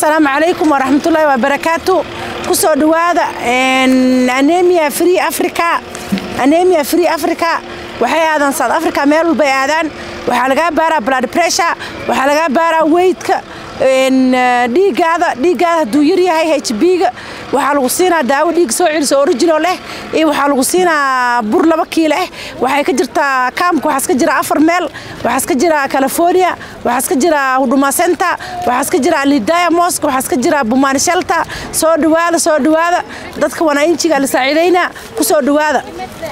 asalaamu calaykum waraxmatullaahi wabarakaatu ku soo dhowaada anemia free africa anemia free africa waxay aadaan south africa meel walbay aadaan waxaa lagaa baaraa blood pressure waxaa lagaa baaraa weydka dhiiggaada dhiiggaada hadduu yar yahay h b-ga waxaa lagu siinaa daawo dhiig soo celiso original eh iyo waxaa lagu siinaa bur laba kiilo eh waxay ka jirtaa kaamka waxaas ka jira afar meel waxaas ka jira california waxaas ka jira huduma center waxaas ka jira alhidaya mosque waxaas ka jira bumaan shelta soo dhowaada soo dhowaada dadka wanainjiga la saaciidaynaa ku soo dhowaada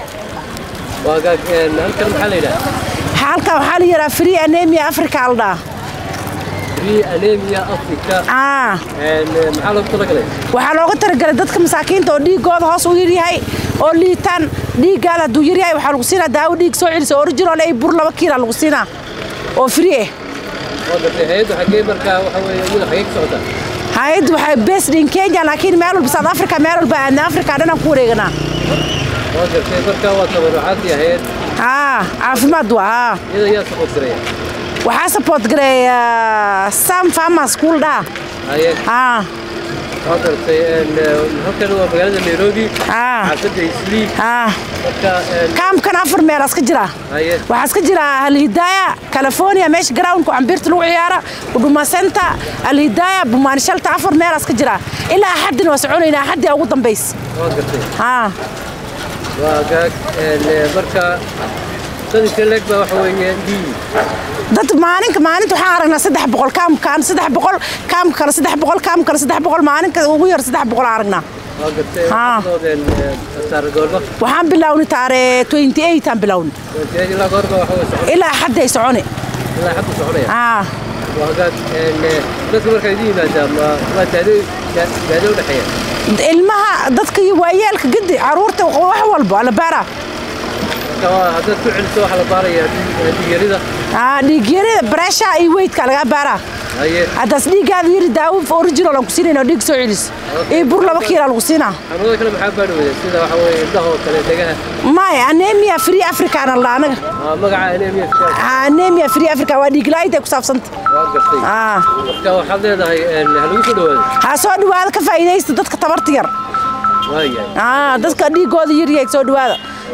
halkan maxaa la yidhaha halkan waxaa la yidhaha free anemia africa aldhaa free anemia africa aa maxaa loogu talagalay waxaa looga talagalay dadka masaakiinta oo dhiigooda hoos u yaryahay oo liitaan dhiiggaada hadduu yaryahay waxaa lagu siinaa daawo dhiig soo celisa original ay bur laba kiila lagu siinaa oo free ah waa gartay hay-addu xaggee markaa waxa weeye iyada xaggee ka socotaa hay-addu waxay based in kenya laakiin meel walba south africa meel walba aadna africa dhanaan ku wareeganaa waa gartay markaa waa tabarucaadii hay-ad haa caafimaad waa haa iyada yaa support garaya waxaa support gareeya sam farmers school dhaa haye haa waa gartay halkan waa magaalada nairobi haa xaafadda islii haa marka kaamkan afar meelaas ka jira haye waxaas ka jira alhidaaya california meesha groundka cambirta lagu ciyaara huduma center alhidaaya bumaan shalta afar meelaas ka jira ilaa axaddina waa soconaynaa axaddii ugu dambays waa gartay haa waa gaag marka dadinka leeg baa waxa weeye dhiigi dad maalinka maalinta waxaan aragnaa saddex boqol kaamkaan saddex boqol kaamka kale saddex boqol kaamka kale saddex boqol maalinka ugu yar saddex boqol aan aragnaa waa gartay Haa. waxaadeen saara goorma waxaan bilownay taare 28 aan bilownay ilaa goorma waxa weye socon ilaa axadday soconi ilaa xaddu soconaya haa waa gaag dadka markaa idin yimaada ma waa daado daado u dhexeeya ilmaha dadka iyo waayeelka gedi caruurta wax walbo ala baara marka waa haddaad ku celiso waxaa la baaraya dhigyarida haa dhiigyarida bareesha iyo weydka lagaa baaraa haye haddaas dhiiggaada yiri daawo original aan ku siinayna oo dhiig soo celis iyo bur laba kiila lagu siinaa xanuunada kale maxaa baadhi weyda sida waxa weeye indhaha oo kale degaha maya anemia free africa aan alla anaga Aa, magaca anemia fiican Haa, anemia free africa waa dhiig la'aanta ku saabsanta waa gartay haa marka waxaad leedahay ha lagu soo dhawaado ha soo dhawaada ka faa'iidaysta dadka tabarta yar waayahay haa dadka dhiigooda yar yahay soo dhawaada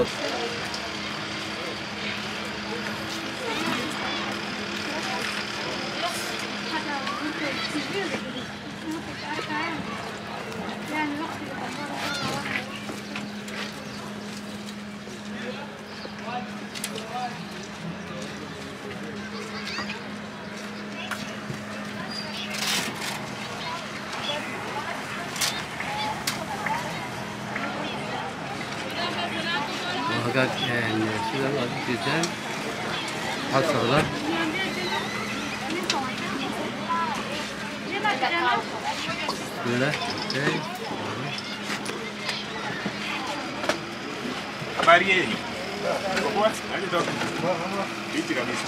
hagaag sida aad u jeedaan waxaa socda bismillah okay Habari yenu? Poa? Hali ndogo? Fiti kabisa.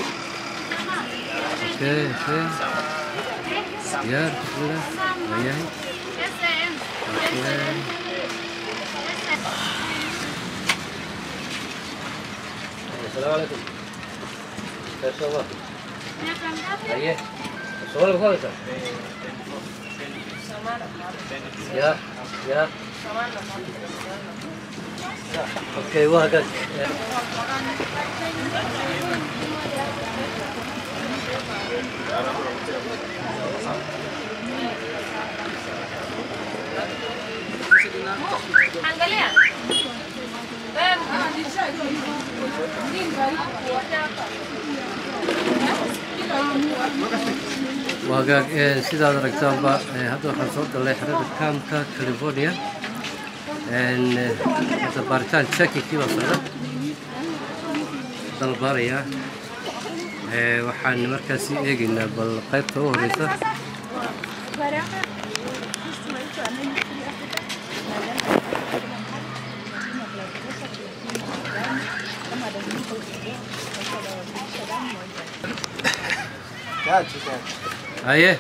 okay okay diyaar bismillah waayahay okay السلام عليكم ما شاء الله ايه الصغير خالص يا يا اوكي وهكذا Angalia. وهاجاك sidaad aragtaanba eh, hadda waxaan soo galnay xerada kaamka california En, eh, hadda baaritaan checkingkii baa socda hadda la baarayaa Eh, waxaan markaasi eegaynaa bal qaybta u horeysa haye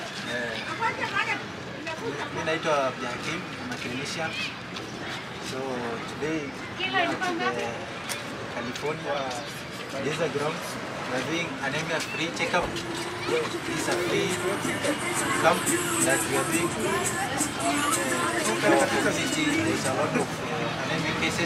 Mimi naitwa Biakim, I'm a clinician. So today we are at the California Desert Grounds. We are doing anemia free checkup. These are free camp that we are doing. Uh, Karakatu city, there is a lot of uh, anemia cases.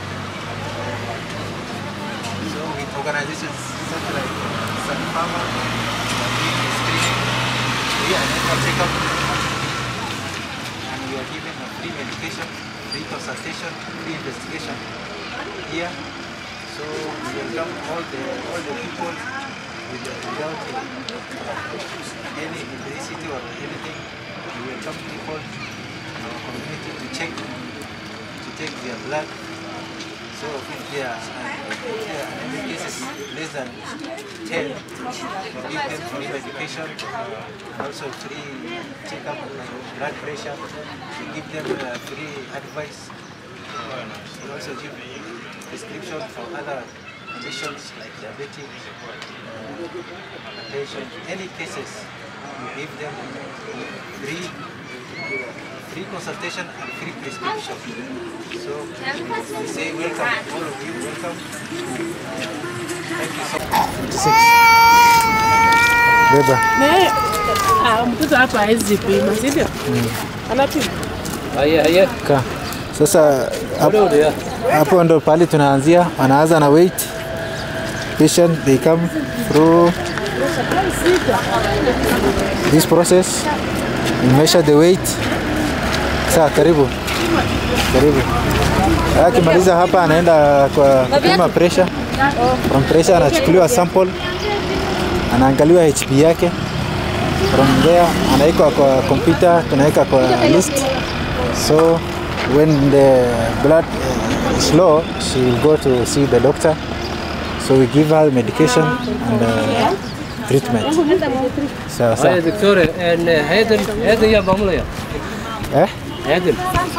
So with organizations such like Sun Pharma, we are doing a screening, free annual checkup, and we are given a free medication, free consultation, free investigation here. So we welcome all the all the people with the, without uh, any ethnicity or anything. We welcome people in our community to check to take their blood. So if there are if there are any cases less than 10, we give them free medication and also free checkup like blood pressure. We give them uh, free advice. We also give prescription for other conditions like diabetes, uh, hypertension, any cases, we give them free free consultation and free prescription. So we say welcome, all of you, welcome. Thank you so much. Beba. Ah, mtoto hapa hawezi pima, si ndio? Anapima. Haya, haya. Ka. Sasa hapo, Ule ule, ya. hapo ndo pale tunaanzia, wanaanza na weight patient they come through this process we measure the weight. Sawa, karibu karibu. Akimaliza hapa anaenda kwa kupima pressure. From pressure anachukuliwa sample, anaangaliwa HP yake. From there anawekwa kwa computer, tunaweka kwa list. So when the blood uh, is low, she will go to see the doctor. So we give her medication and uh, treatment. Sawa Haya, sawa. daktore, en, eh, hay'adan hay'adan yaa maamulaya Eh? hay'adan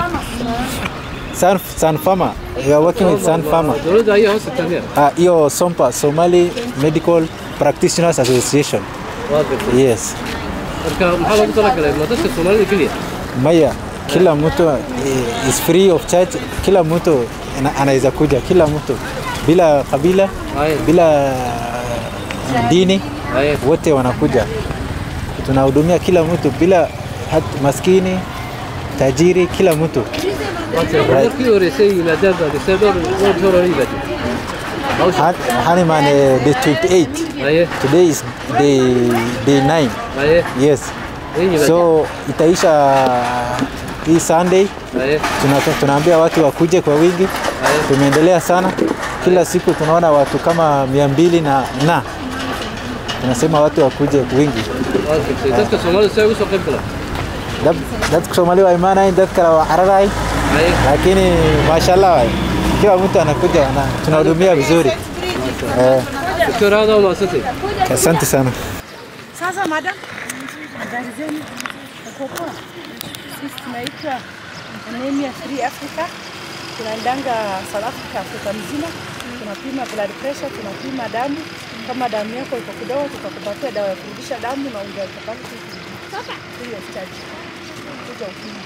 Sun, Sun Pharma. We are working with Sun Pharma. dowladda ayaa hoos tagtay Ah, hiyo SOMPA, Somali Medical Practitioners Association. waa gartay Yes. marka maxaa loogu talagalay ma dadka soomaalida keliya Maya, kila mtu eh, is free of charge. Kila mtu ana- anaweza kuja, kila mtu bila kabila, Haya. bila dini, haya wote wanakuja. Tunahudumia kila mtu bila hat, maskini, tajiri, kila mtu. markii horeysay yimaadaan baa dhisay dhowr dhowr dhowr hore yimaadeen hawsha Ha- Honeyman uh, day 28. haye Today is day day 9. haye Yes. Hii yimaadeen So itaisha hii Sunday. haye Tuna, tunaambia watu wakuje kwa wingi. haye Tumeendelea sana, kila siku tunaona watu kama mia mbili na na tunasema watu wakuje wingi. waa gartay dadka soomaalida si ay ugu soo qayb galaan Dad- Dadka Soomaali waa imaanayin, dad kale waa cararayin, haye lakini mashallah waay, kila mtu anakuja na tunahudumia vizuri. Eh, daktore aad waa mahadsantay asante sana. Sasa madam, habari zenu? Uko poa? Sisi tunaitwa Anemia Free Africa. Tunaendanga South Africa, Afrika mzima. Tunapima blood pressure, tunapima damu. Kama damu yako iko kidogo, tutakupatia dawa ya kurudisha damu na ungetakalo free of charge. Kuja upime.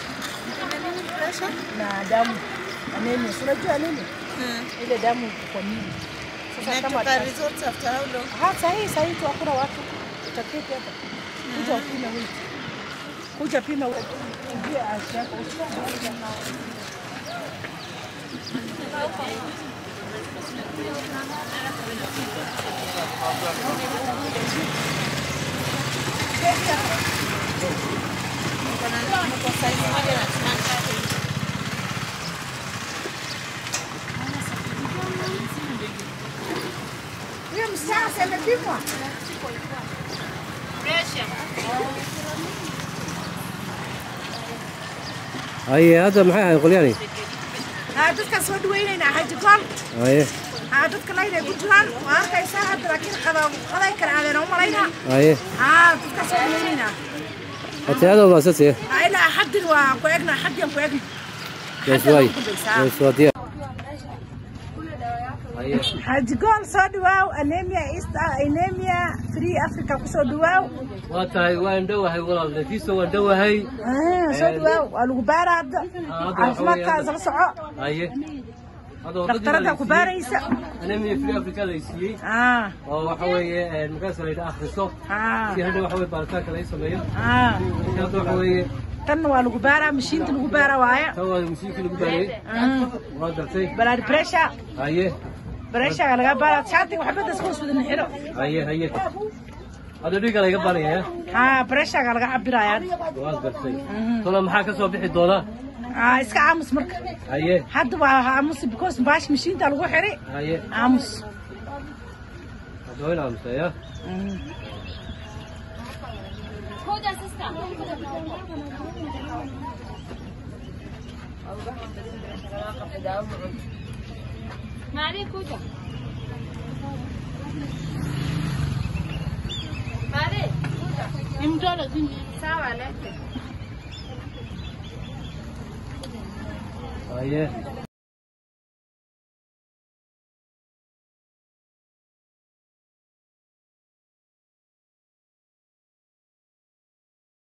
Na damu anemia, si unajua anemia? Ile damu iko kwa mwili. Sasa kama Inatoka results after how long? Ha, sahi sahi tu hakuna watu utaketi hapa. Kuja upime weight. Kuja pima weight. Ingia afya yako. Kwa size moja na tunataka Huyo msichana si amepimwa? haye hadda maxay ahayd qolyaani Ha, dadka soo dhaweynayna Haji Gol. haye Ha, dadka layna ku jiraan. Waa arkaysaa hadda laakiin qada qaday kala aadeen u malaynaa. haye Ha, dadka soo dhaweynayna. hata aad waa mahadsantay Ha, ilaa xaddin waa ku egna, xaddin ku egna. yes waay yes waa diyaar haye Haji Gol soo dhawaaw anemia East anemia Free Africa ku soo dhawaaw. waa tahay waan dhowahay walaal nafiisa waan dhowahay Ah, soo dhawaaw waa lagu baaraa hadda. hadda waxa Caafimaadkaas la soco. haye Hadda wadadii dhakhtarada la ku siiyey. baaraysa anemia free africa la siiyey ah oo waxa weeye markaas la yidhi akhriso ah si hadha waxa weye baaritaanka laga sameeyo ah marka hadda waxa weeye tanna waa lagu baaraa mashiinta lagu baara waaye tan waa musiikii lagu baarayey Mm. waa gartay blood pressure haye pressure laga baara shaatiga waxba dadka hoos wada xiro haye haye hadda dhiigga laga baaraya ha pressure laga cabiraya waa gartay tona maxaa ka soo bixi doona ah iska aamus marka haye hadda waa aamus because baash mashiinta lagu xiri haye aamus hadda waa in aamusaya Mari kuja. Mari kuja. Ni mtoto tu. Sawa lete. haye